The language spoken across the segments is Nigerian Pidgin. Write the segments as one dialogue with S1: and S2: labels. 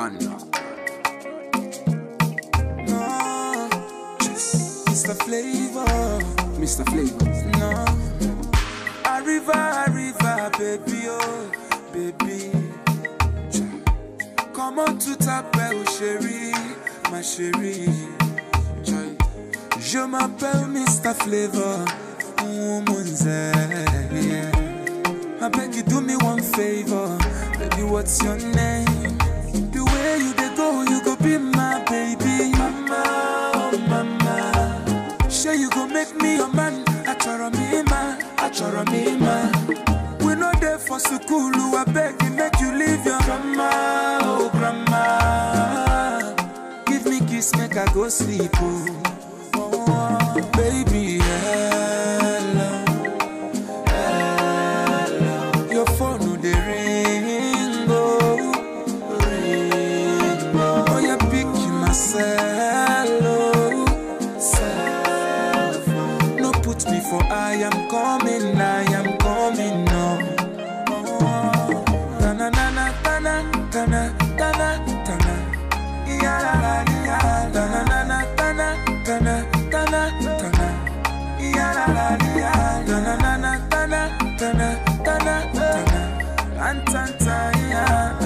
S1: man.
S2: No, Mr. Flavor,
S1: Mr. Flavor.
S2: no. Arriva, arriva, baby, oh, baby. Come on to t'appelle chérie, ma chérie. Joy. Je m'appelle Mr. Flavor, woman's yeah. I beg you do me one favor, baby. What's your name? The way you dey go, you go be my baby, mama, oh mama. Sure you go make me your man. Achoro me ma, achoro me ma. We no there for school, I beg you make you leave your grandma, oh grandma. Give me kiss, make I go sleep, oh. oh baby, hello. Your phone no dey ring, oh, ring, oh. Oh, you pick myself, oh, self. No put me for I am coming, I am coming, no. Oh, na na na na na na na na na na. Ya la la ya, na na na na na na na na na na. Ya la la ya, na na na na na na na na na na. Rantanta ya,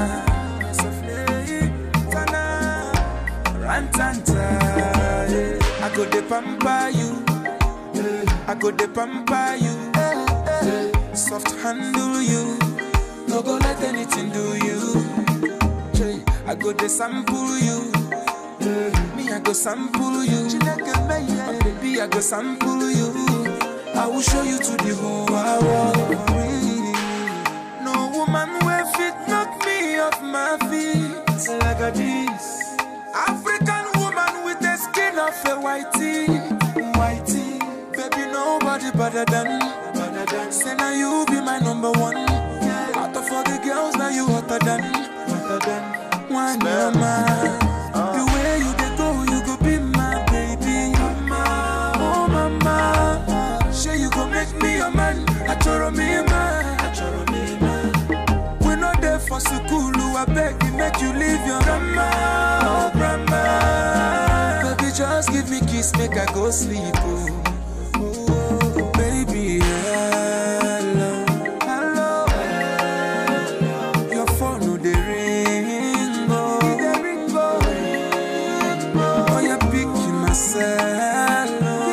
S2: sofle tana. Rantanta, yeah. I go de pamper you, I go de pamper you, soft handle you, no go let anything do you. I go de sample you. Me, I go sample you. Oh, baby, I go sample you. I will show you to the whole world. No woman will fit knock me off my feet like a this. African woman with the skin of a whitey, whitey. Baby, nobody better than, better than. Say now you be my number one. Out of all the girls, now you hotter than, hotter than. One mama. The way you dey go, you go be my baby. Mama, oh mama. Sure you go make me your man. Achoro me man. Achoro me man. We no there for school, I beg you make you leave your grandma, oh grandma. Baby, just give me kiss, make I go sleep, oh. Oh, baby, hello, hello, Your phone no dey ring, oh. Dey ring, oh. Oh, you pick myself,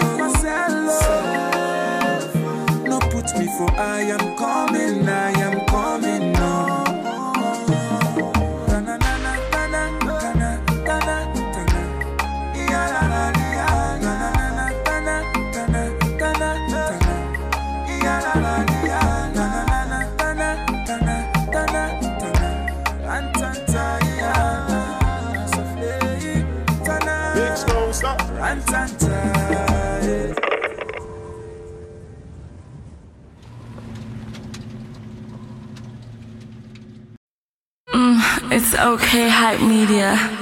S2: oh. No put me for I am coming, I am coming, no. Na, na, na, na, na, na, na, na, na, na, na. Ya, la, la, ya. Na, na, na, na, na, na, na, na, na, na. Ya, la, la, ya. Na, na, na, na, na, na, na, na, na, na, na. Rantanta, ya. Sofle, tana.
S3: Big Stone, stop.
S2: Rantanta, yeah.
S4: It's okay, hype media.